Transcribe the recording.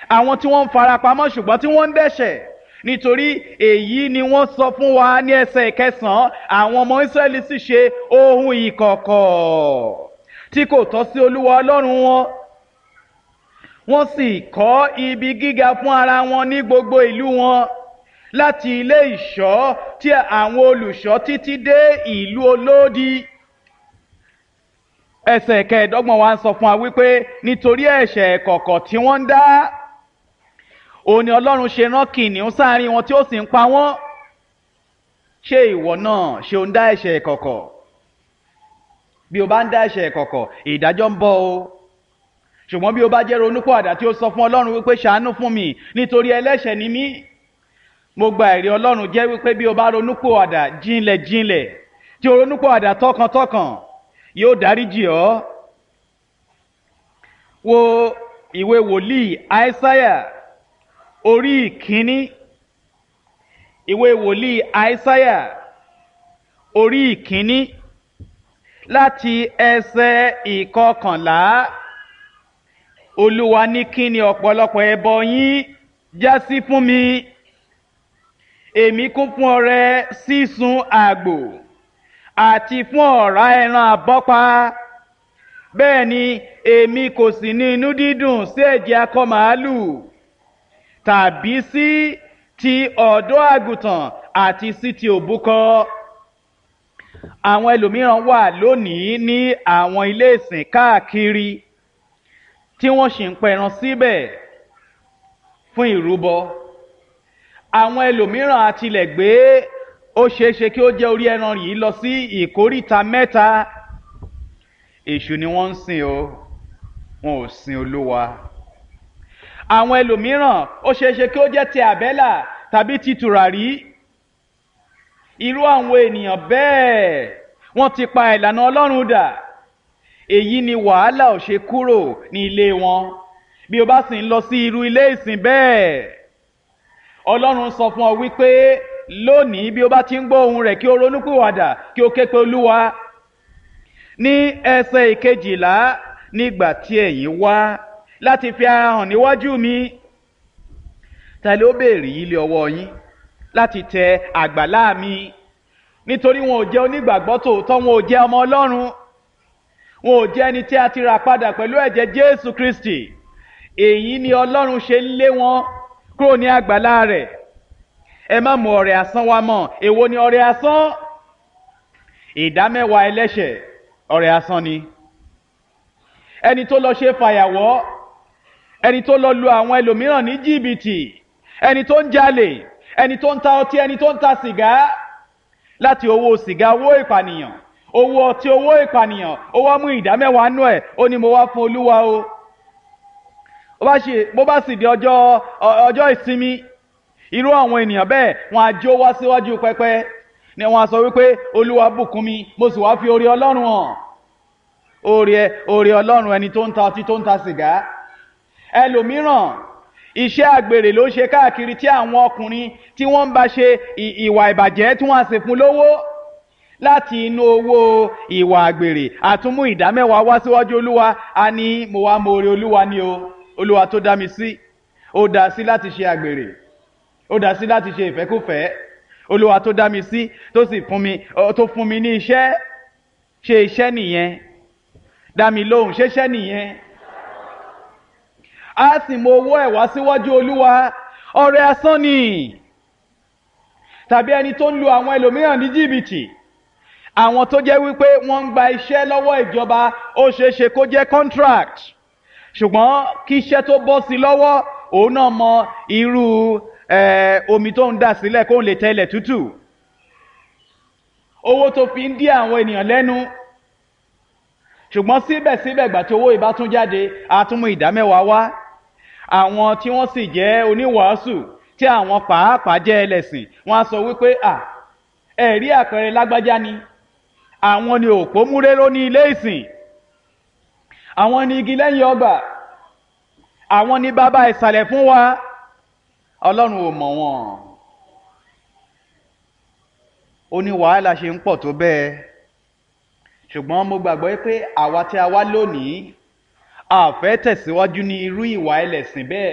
àwọn tí wọ́n ń farapamọ́ ṣùgbọ́n tí wọ́n ń dẹ́ṣẹ̀ nítorí èyí ni wọ́n sọ fún wa ní ẹsẹ̀ ìkẹsàn-án àwọn ọmọ Ísírẹ́lì sì ṣe ohun ìkọ̀kọ̀ tí kò tọ́ sí Olúwa Ọlọ́run wọn wọ́n sì kọ́ ibi gíga fún ara wọn ní gbogbo ìlú wọn láti ilé ìṣọ́ tí àwọn olùṣọ́ títí dé ìlú olódi ẹsẹ̀ kẹẹ̀ẹ́dọ́gbọ̀n wa ń sọ fún wa wípé nítorí ẹ̀ṣẹ̀ kọ̀kọ̀ tí wọ́n ń dá òun ni Ọlọ́run ṣe rán kìnìún sáàrin wọn tí ó sì ń pa wọ́n ṣé ìwọ náà ṣe ń dá ẹ̀ṣẹ̀ kọ̀kọ̀ bí o bá ń dá ẹ̀ṣẹ̀ kọ̀kọ̀ ìdájọ́ ń bọ̀ o ṣùgbọ́n bí o bá jẹ́ ronúpọ̀àdà tí ó sọ fún Ọlọ́run wípé ṣàánú fún mi nítorí ẹlẹ́ṣẹ̀ ni mí mo gba ẹ̀rí Ọlọ́run jẹ́ wípé bí o bá ronúpọ̀àdà jinlẹ̀ jinlẹ̀ tí o ronúpọ̀àdà tọkàntọkàn yóò dáríjì ọ́ wo ìwé wòlíì àìsáyà orí ìkíní ìwé wòlíì àìsáyà orí ìkíní láti ẹsẹ̀ ìkọkànlá olúwa ní kí ni ọ̀pọ̀lọpọ̀ ẹbọ yín já sí fún mi èmi kún fún ọrẹ sísun àgbò àti fún ọ̀rá ẹran àbọ́pa bẹ́ẹ̀ ni èmi kò sì ní inú dídùn sí ẹ̀jẹ̀ akọ màálù tàbí sí ti ọ̀dọ́ àgùntàn àti sí ti òbúkọ àwọn ẹlòmíràn wà lónìí ní àwọn ilé ìsìn káàkiri tí wọ́n sì ń pẹran síbẹ̀ fún ìrúbọ àwọn ẹlòmíràn àtilẹ̀ gbé ó ṣeéṣe kí ó jẹ́ orí ẹran yìí lọ sí ìkóríta mẹ́ta èṣù ni wọ́n ń sìn o wọn ò sin olúwa àwọn ẹlòmíràn ó ṣeéṣe kí ó jẹ́ ti àbẹ́là tàbí ti tùràrí irú àwọn ènìyàn bẹ́ẹ̀ wọ́n ti pa ìlànà ọlọ́run dà èyí ni wàhálà ò ṣe kúrò ní ilé wọn bí o bá sì ń lọ sí irú ilé ìsìn bẹ́ẹ̀ ọlọ́run sọ fún ọ wípé lónìí bí o bá ti ń gbọ́ ohùn rẹ̀ kí o ronúpìwàdà kí o ké pe olúwa ní ẹsẹ̀ ìkejìlá nígbà tí ẹ̀yin wá láti fi ara hàn níwájú mi ta ló béèrè yìí lé ọwọ́ yín láti tẹ àgbàlá mi nítorí wọn ò jẹ́ onígbàgbọ́ tòótọ́ wọn ò jẹ́ ọmọ ọlọ́run wọn ò jẹ́ ẹni tí a ti rà padà pẹ̀lú ẹ̀jẹ̀ jésù kristi èyí ni ọlọ́run ṣe ń lé wọn kúrò ní àgbàlá rẹ̀ ẹ má mú ọrẹ asán wá mọ́ èwo ni ọrẹ asán ìdámẹ́wàá ẹlẹ́ṣẹ̀ ọrẹ asán ni ẹni tó lọ ṣe fàyàwọ́ ẹni tó lọ lu àwọn ẹlòmíràn ní jìbìtì ẹni tó ń jalè ẹni tó ń ta ọtí ẹni tó ń ta sìgá láti owó sìgá owó ìpànìyàn owó ọtí owó ìpànìyàn ó wá mú ìdámẹ́wàá nú ẹ̀ ó ní mo wá fún olúwa o bó bá sì di ọjọ́ ọjọ́ ìsinmi irú àwọn ènìyàn bẹ́ẹ̀ wọn á jó wá síwájú pẹpẹ ni wọn á sọ wípé olúwa bùkún mi mo sì wá fi oore ọlọ́run hàn oore oore ọlọ́run ẹni tó ń ta ọtí tó ń ta sìgá ẹlòmíràn iṣẹ́ àgbèrè ló ṣe káàkiri tí àwọn ọkùnrin tí wọ́n ń bá ṣe ìwà ìbàjẹ́ tí wọ́n á sì fún lówó láti inú owó ìwà àgbèrè àtúmú ìdámẹ́wàá wá síwájú olúwa a ní mo wá mo oore olúwa ni o olúwa tó dá mi sí ó dá sí láti ṣe àgbèrè ó dá sí láti ṣe ìfẹ́kùfẹ́ olúwa tó dá mi sí tó sì fún mi tó fún mi ní iṣẹ́ ṣe iṣẹ́ nìyẹn dá mi lóhùn ṣeṣẹ́ nìyẹn a sì mú owó ẹ̀ wá síwájú olúwa ọrẹ asán ni tàbí ẹni tó ń lu àwọn ẹlòmíràn ní jìbìtì àwọn tó jẹ́ wípé wọ́n ń gba iṣẹ́ lọ́wọ́ ìjọba ó ṣeé ṣe kó jẹ́ contract ṣùgbọ́n kí iṣẹ́ tó bọ́ sí lọ́wọ́ òun náà mọ irú omi tó ń dà sílẹ̀ kó lè tẹ́lẹ̀ tútù owó tó fi ń dí àwọn ènìyàn lẹ́nu ṣùgbọ́n síbẹ̀síbẹ̀ ìgbà tí owó ìbá tún jáde a tún mú ìdámẹ́wàá wá àwọn tí wọ́n sì jẹ́ oníwàásù tí àwọn pàápàá jẹ́ ẹlẹ́sìn wọ́n á sọ wípé à ẹ̀rí àpẹẹrẹ lágbájá ni àwọn ni òpó múréró ní ilé ìsìn àwọn ni igi lẹ́yìn ọgbà àwọn ni bàbá ìsàlẹ̀ fún wa ọlọ́run ò mọ̀ wọ́n ó ní wàhálà ṣe ń pọ̀ tó bẹ́ẹ̀ ṣùgbọ́n mo gbàgbọ́ pé àwa tí a wá lónìí a fẹ́ tẹ̀síwájú ní irú ìwà ẹlẹ́sìn bẹ́ẹ̀